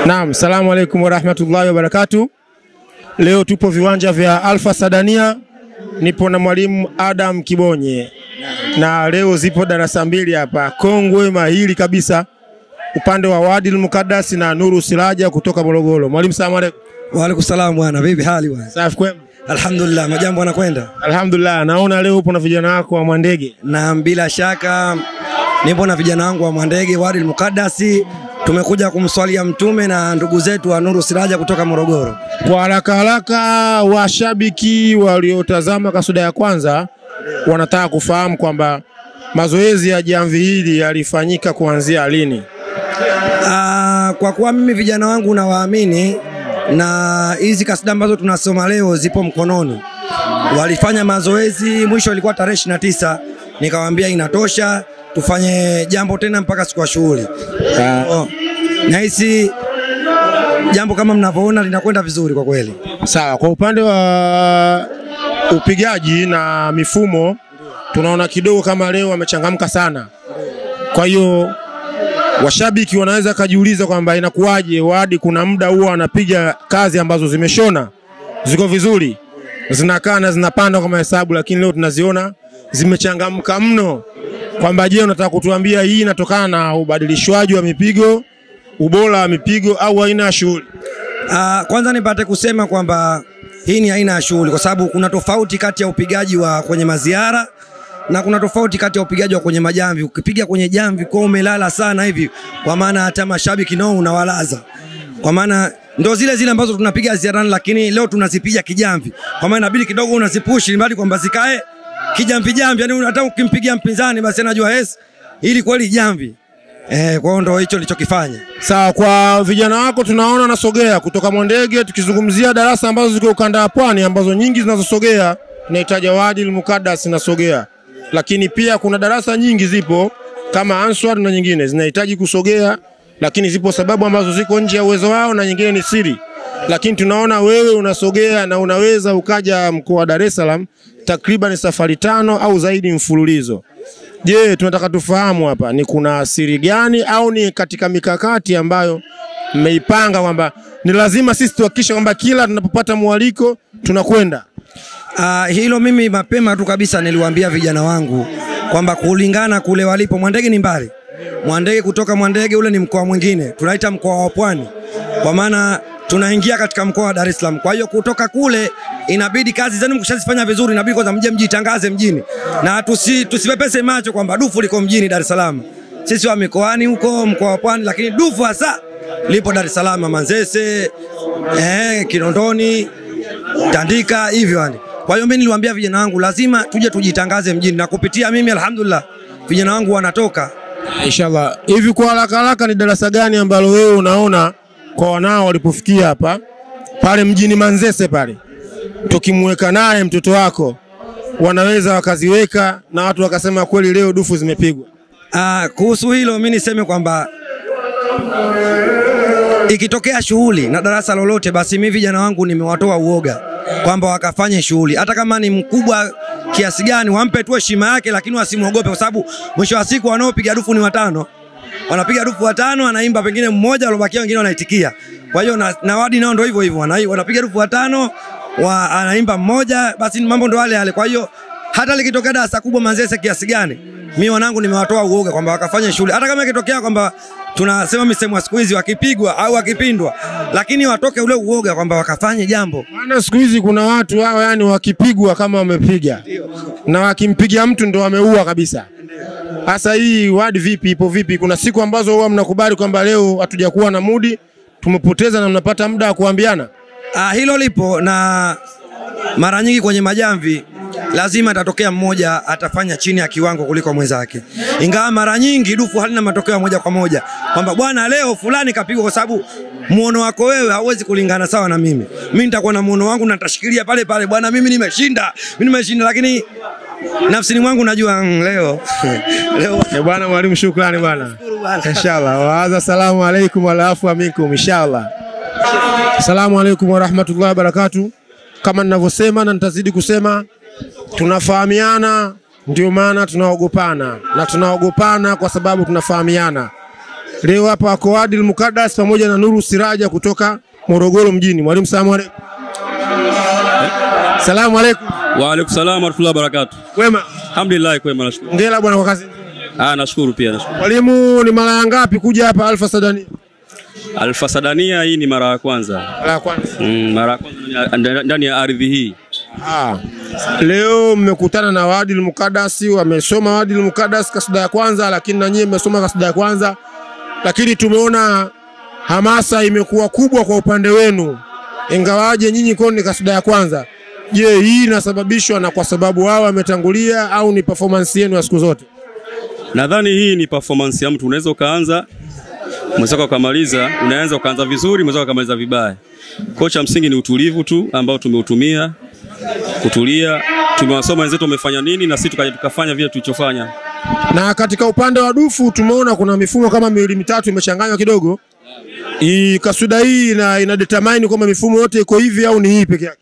Naam, salamu alaikum warahmatullahi wabarakatu. Leo tupo viwanja vya Alfa Sadania, nipo na mwalimu Adam Kibonye na leo zipo darasa mbili hapa kongwe mahiri kabisa, upande wa Wadil Mukaddas na Nuru Siraja kutoka Morogoro. Mwalimu, salamu alaikum. Waalaikum salam bwana, vipi hali bwana? Safi kwema? Alhamdulillah, majambo yanakwenda. Alhamdulillah. Naona leo upo na vijana wako wa Mwandege. Na bila shaka nipo na vijana wangu wa Mwandege Wadi Mukaddasi, tumekuja kumswalia Mtume na ndugu zetu wa Nuru Siraja kutoka Morogoro. Kwa haraka haraka, washabiki waliotazama kasuda ya kwanza wanataka kufahamu kwamba mazoezi ya jamvi hili yalifanyika kuanzia lini? Aa, kwa kuwa mimi vijana wangu nawaamini na hizi kasida ambazo tunasoma leo zipo mkononi. Walifanya mazoezi, mwisho ilikuwa tarehe ishirini na tisa, nikawaambia inatosha, tufanye jambo tena mpaka siku ya shughuli. Oh, nahisi jambo kama mnavyoona linakwenda vizuri kwa kweli. Sawa, kwa upande wa upigaji na mifumo tunaona kidogo kama leo wamechangamka sana. Kwa hiyo washabiki wanaweza kajiuliza kwamba inakuwaje Wadi kuna muda huwa anapiga kazi ambazo zimeshona ziko vizuri zinakaa na zinapanda kwa mahesabu, lakini leo tunaziona zimechangamka mno. Kwamba je, unataka kutuambia hii inatokana na ubadilishwaji wa mipigo, ubora wa mipigo au aina ya shughuli? Uh, kwanza nipate kusema kwamba hii ni aina ya shughuli, kwa sababu kuna tofauti kati ya upigaji wa kwenye maziara na kuna tofauti kati ya upigaji wa kwenye majamvi. Ukipiga kwenye jamvi kwa umelala sana hivi, kwa maana hata mashabiki nao unawalaza, kwa maana ndo zile zile ambazo tunapiga ziarani, lakini leo tunazipiga kijamvi, kwa maana inabidi kidogo unazipushi mbali kwamba zikae kijamvi jamvi, yani hata ukimpigia mpinzani basi anajua yes, ili kweli jamvi. Eh, kwa hiyo ndo hicho nilichokifanya. Sawa, kwa vijana wako tunaona nasogea kutoka Mwandege, tukizungumzia darasa ambazo ziko ukanda wa pwani ambazo nyingi zinazosogea tunahitaji Wadil Mukaddas inasogea, lakini pia kuna darasa nyingi zipo kama Answar na nyingine zinahitaji kusogea, lakini zipo sababu ambazo ziko nje ya uwezo wao na nyingine ni siri, lakini tunaona wewe unasogea na unaweza ukaja mkoa wa Dar es Salaam takriban safari tano au zaidi mfululizo. Je, tunataka tufahamu hapa ni kuna siri gani au ni katika mikakati ambayo mmeipanga kwamba ni lazima sisi tuhakikishe kwamba kila tunapopata mwaliko tunakwenda? Uh, hilo mimi mapema tu kabisa niliwaambia vijana wangu kwamba kulingana kule walipo, Mwandege ni mbali. Mwandege kutoka Mwandege ule ni mkoa mwingine, tunaita mkoa wa Pwani, kwa maana tunaingia katika mkoa wa Dar es Salaam. Kwa hiyo kutoka kule inabidi kazi zenu mkishazifanya vizuri, inabidi kwanza mje mjitangaze mjini na tusi, tusipepese macho kwamba dufu liko mjini Dar es Salaam. Sisi wa mikoani huko mkoa wa Pwani, lakini dufu hasa lipo Dar es Salaam, Manzese, eh, Kinondoni, Tandika hivyo yani. Kwa hiyo mimi niliwaambia vijana wangu lazima tuje tujitangaze mjini, na kupitia mimi alhamdulillah vijana wangu wanatoka Inshallah. Hivi kwa haraka haraka, ni darasa gani ambalo wewe unaona kwa wanao walipofikia hapa pale mjini Manzese pale, tukimweka naye mtoto wako wanaweza wakaziweka na watu wakasema kweli leo dufu zimepigwa? Ah, kuhusu hilo mimi niseme kwamba ikitokea shughuli na darasa lolote, basi mimi vijana wangu nimewatoa uoga kwamba wakafanye shughuli, hata kama ni mkubwa kiasi gani, wampe tu heshima yake, lakini wasimwogope, kwa sababu mwisho wa siku wanaopiga dufu ni watano, wanapiga dufu watano, anaimba pengine mmoja, alobakia wengine wanaitikia. Kwa hiyo na, na Wadi nao ndio hivyo hivyo, wana- wanapiga dufu watano, wa, anaimba mmoja, basi mambo ndo yale yale. Kwa hiyo hata likitokea darasa kubwa Manzese kiasi gani, mi wanangu nimewatoa uoga kwamba wakafanye shughuli, hata kama ikitokea kwamba tunasema misemo ya siku hizi wakipigwa au wakipindwa, lakini watoke ule uoga kwamba wakafanye jambo. Maana siku hizi kuna watu hao, yani wakipigwa kama wamepiga na wakimpiga mtu ndo wameua kabisa. Sasa hii wadi vipi, ipo vipi? Kuna siku ambazo huwa mnakubali kwamba leo hatujakuwa na mudi, tumepoteza na mnapata muda wa kuambiana? Ah, hilo lipo na mara nyingi kwenye majamvi lazima atatokea mmoja atafanya chini ya kiwango kuliko mwenzake, ingawa mara nyingi dufu halina matokeo ya moja kwa moja kwamba bwana, leo fulani kapigwa, kwa sababu muono wako wewe hauwezi kulingana sawa na mimi. Mimi nitakuwa na muono wangu na nitashikilia pale pale, bwana, mimi nimeshinda, mimi nimeshinda, lakini nafsini mwangu najua mm, leo leo Eh, bwana mwalimu, shukrani bwana. Inshallah. Waadha, salamu alaikum walaafua minkum inshallah. Assalamu alaikum warahmatullahi wabarakatuh. Kama ninavyosema na nitazidi kusema, tunafahamiana, ndio maana tunaogopana, na tunaogopana kwa sababu tunafahamiana. Leo hapa wako Adil Mukadas pamoja na Nuru Siraja kutoka Morogoro mjini. Mwalimu, salamu alaykum. Salamu alaykum. Wa alaikum salam warahmatullahi wabarakatuh. Wema. Alhamdulillah kwema nashukuru. Hongera bwana kwa kazi nzuri. Ah, nashukuru pia nashukuru. Mwalimu, ni mara ya ngapi kuja hapa Alfa Sadani? Alfa Sadania hii ni mara ya kwanza. Mara ya kwanza. Mm, mara ya kwanza ndani ya- ndani ya ardhi hii. Ah. Leo mmekutana na Wadil Mukadasi, wamesoma Wadil Mukadas kasida ya kwanza, lakini na nyinyi mmesoma kasida ya kwanza, lakini tumeona hamasa imekuwa kubwa kwa upande wenu, ingawaje nyinyi kwenu ni kasida ya kwanza. Je, hii inasababishwa na kwa sababu wao wametangulia au ni performance yenu ya siku zote? Nadhani hii ni performance ya mtu. Unaweza ukaanza mwenzako ukamaliza, unaanza ukaanza vizuri, mwenzako ukamaliza vibaya. Kocha msingi ni utulivu tu ambao tumeutumia kutulia. Tumewasoma wenzetu wamefanya nini na sisi tukaja tukafanya vile tulichofanya. Na katika upande wa dufu tumeona kuna mifumo kama miwili mitatu imechanganywa kidogo. Hii kasida hii ina, ina determine kwamba mifumo yote iko hivi au ni hii peke yake?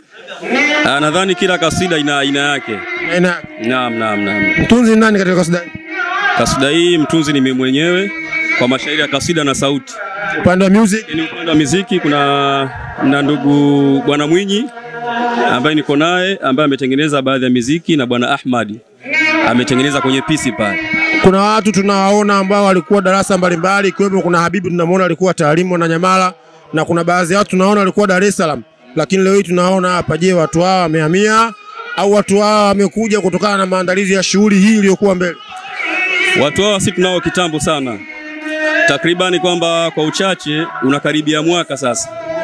Ah, nadhani kila kasida ina aina yake. Ina, Naam, naam, naam. mtunzi ni nani katika kasida hii? Kasida hii mtunzi ni mimi mwenyewe kwa mashairi ya kasida na sauti. Upande wa music Ni upande wa muziki kuna na ndugu bwana Mwinyi ambaye niko naye ambaye ametengeneza baadhi ya miziki na bwana Ahmadi ametengeneza kwenye pisi pale. kuna watu tunawaona ambao walikuwa darasa mbalimbali, ikiwemo kuna Habibu tunamwona alikuwa taalimu na Nyamala, na kuna baadhi ya watu tunaona walikuwa Dar es Salaam, lakini leo hii tunaona hapa. Je, watu hawa wamehamia au watu hawa wamekuja kutokana na maandalizi ya shughuli hii iliyokuwa mbele? Watu hawa si tunao kitambo sana, takribani kwamba kwa uchache unakaribia mwaka sasa.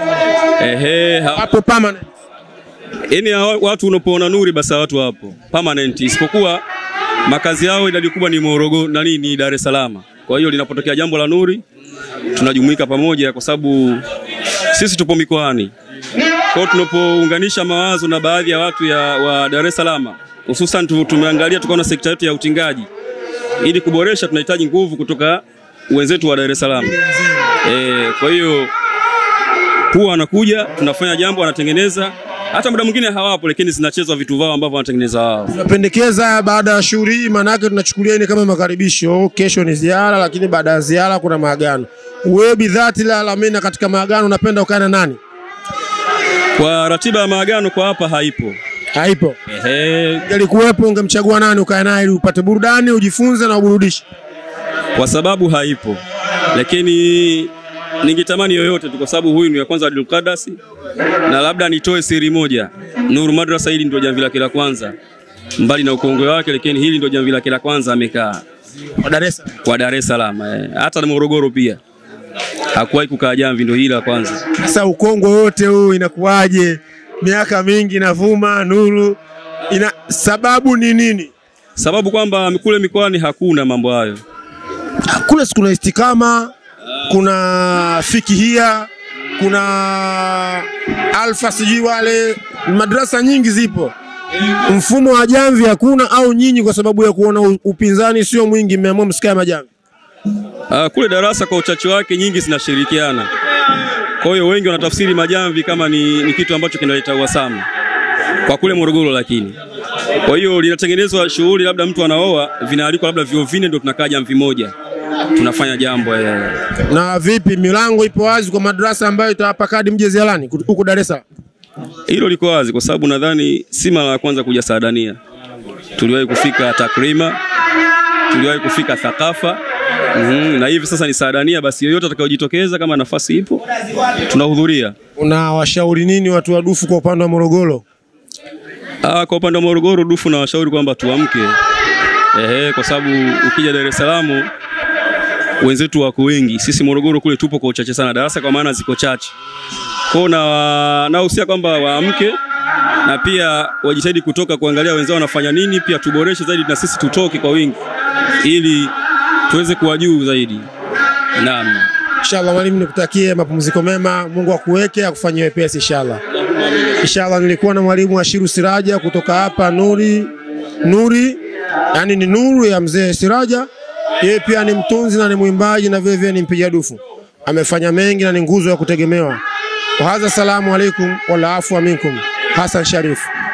Ehe, ha- Hapo permanent. Yaani hawa- watu unapoona nuri basi hawa watu hapo permanent, isipokuwa makazi yao idadi kubwa ni Morogoro na nini ni Dar es Salaam. Kwa hiyo linapotokea jambo la nuri tunajumuika pamoja, kwa sababu sisi tupo mikoani. Kwa hiyo tunapounganisha mawazo na baadhi ya watu ya, wa Dar es Salaam, hususan tu- tumeangalia tukaona sekta yetu ya utingaji, ili kuboresha tunahitaji nguvu kutoka wenzetu wa Dar es Salaam. E, kwa hiyo huwa wanakuja tunafanya jambo, wanatengeneza hata muda mwingine hawapo, lakini zinachezwa vitu vao ambavyo wanatengeneza wao. Tunapendekeza baada ya shughuli hii, maana yake tunachukulia ni kama makaribisho. Kesho ni ziara, lakini baada ya ziara kuna maagano. Wewe bidhati la alamina, katika maagano unapenda ukae na nani? Kwa ratiba ya maagano kwa hapa haipo. Haipo. Ehe, Ingelikuwepo ungemchagua nani ukae naye ili upate burudani, ujifunze na uburudishe? kwa sababu haipo, lakini ningetamani yoyote tu, kwa sababu huyu ni wa kwanza Abdul Qadasi, na labda nitoe siri moja. Nuru Madrasa hili ndio jamvi lake la kwanza, mbali na ukongwe wake, lakini hili ndio jamvi lake la kwanza amekaa Kwa Dar es Salaam. kwa Dar es Salaam, eh, hata na Morogoro pia hakuwahi kukaa jamvi, ndio hili la kwanza. Sasa ukongwe wote huu inakuwaje? Miaka mingi inavuma Nuru, ina sababu ni nini? Sababu kwamba kule mikoani hakuna mambo hayo. Kule si kuna istikama, kuna fikihia, kuna alfa, sijui wale madrasa nyingi zipo. Mfumo wa jamvi hakuna, au nyinyi kwa sababu ya kuona u- upinzani sio mwingi mmeamua msikae majamvi? Uh, kule darasa kwa uchache wake nyingi zinashirikiana. Kwa hiyo wengi wanatafsiri majamvi kama ni, ni kitu ambacho kinaleta uhasama kwa kule Morogoro, lakini kwa hiyo linatengenezwa shughuli, labda mtu anaoa, vinaalikwa labda vio vine, ndio tunakaa jamvi moja tunafanya jambo eh. Na vipi, milango ipo wazi kwa madrasa ambayo itawapa kadi mje ziarani kut- huko Dar es Salaam? Hilo liko wazi kwa sababu nadhani si mara ya kwanza kuja Saadania. Tuliwahi kufika Takrima, tuliwahi kufika Thakafa mm, na hivi sasa ni Saadania. Basi yoyote atakayojitokeza kama nafasi ipo, tunahudhuria. Unawashauri nini watu wa dufu kwa upande wa Morogoro? Ah, kwa upande wa Morogoro dufu na washauri kwamba tuamke, ehe, kwa sababu ukija Dar es Salaam wenzetu wako wengi, sisi Morogoro kule tupo kwa uchache sana, darasa kwa maana ziko chache. Kwa hiyo na nahusia kwamba waamke na pia wajitahidi kutoka kuangalia wenzao wanafanya nini, pia tuboreshe zaidi na sisi tutoke kwa wingi ili tuweze kuwa juu zaidi. Naam. Inshallah mwalimu, nikutakie mapumziko mema, Mungu akuweke akufanyie wepesi inshallah. Inshallah, nilikuwa na mwalimu Ashiru Siraja kutoka hapa Nuri Nuri, yani ni nuru ya mzee Siraja. Yeye pia ni mtunzi na ni mwimbaji na vile vile ni mpiga dufu, amefanya mengi na ni nguzo ya kutegemewa. Wahadha, salamu alaikum wala afwa minkum. Hassan Sharif.